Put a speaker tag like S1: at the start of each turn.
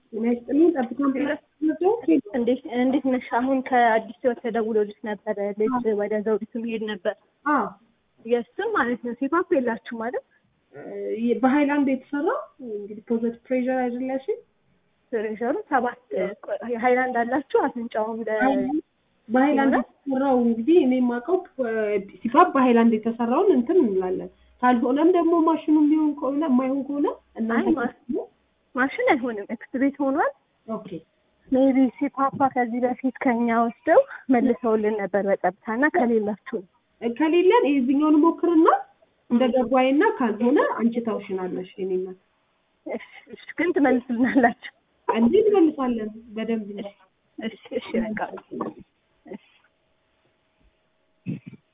S1: ጤና ይስጥልኝ። ጠብታም
S2: እንዴት እንዴት ነሽ? አሁን ከአዲስ ህይወት ተደውሎልሽ ነበረ ልጅ ወደ ዘውዲቱ መሄድ ነበር።
S1: አዎ
S2: የእሱን ማለት ነው ሴፓፕ የላችሁ ማለት
S1: በሀይላንድ የተሰራው እንግዲህ ፖዘቲቭ ፕሬሸር አይደለሽም።
S2: ፕሬሸሩ ሰባት ሃይላንድ አላችሁ አፍንጫውም ለ
S1: በሀይላንድ የተሰራው እንግዲህ እኔ የማውቀው ሲፋፕ በሀይላንድ የተሰራውን እንትን እንላለን። ካልሆነም ደግሞ ማሽኑ ሊሆን ከሆነ የማይሆን ከሆነ እናንተ
S2: ማሽን አይሆንም፣ ኤክስቤት ሆኗል።
S1: ኦኬ
S2: ሜቢ ሲፓፓ ከዚህ በፊት ከኛ ወስደው መልሰውልን ነበር በጸጥታ እና ከሌላችሁ ነው
S1: ከሌለን የዚህኛውን ሞክርና እንደ ገባይና ካልሆነ አንቺ ታውሽናለሽ። የኔ እናት
S2: እሺ፣ እሺ፣ ግን ትመልስልናላችሁ?
S1: እንዴ እንመልሳለን በደንብ ነው።
S2: እሺ፣ እሺ፣ በቃ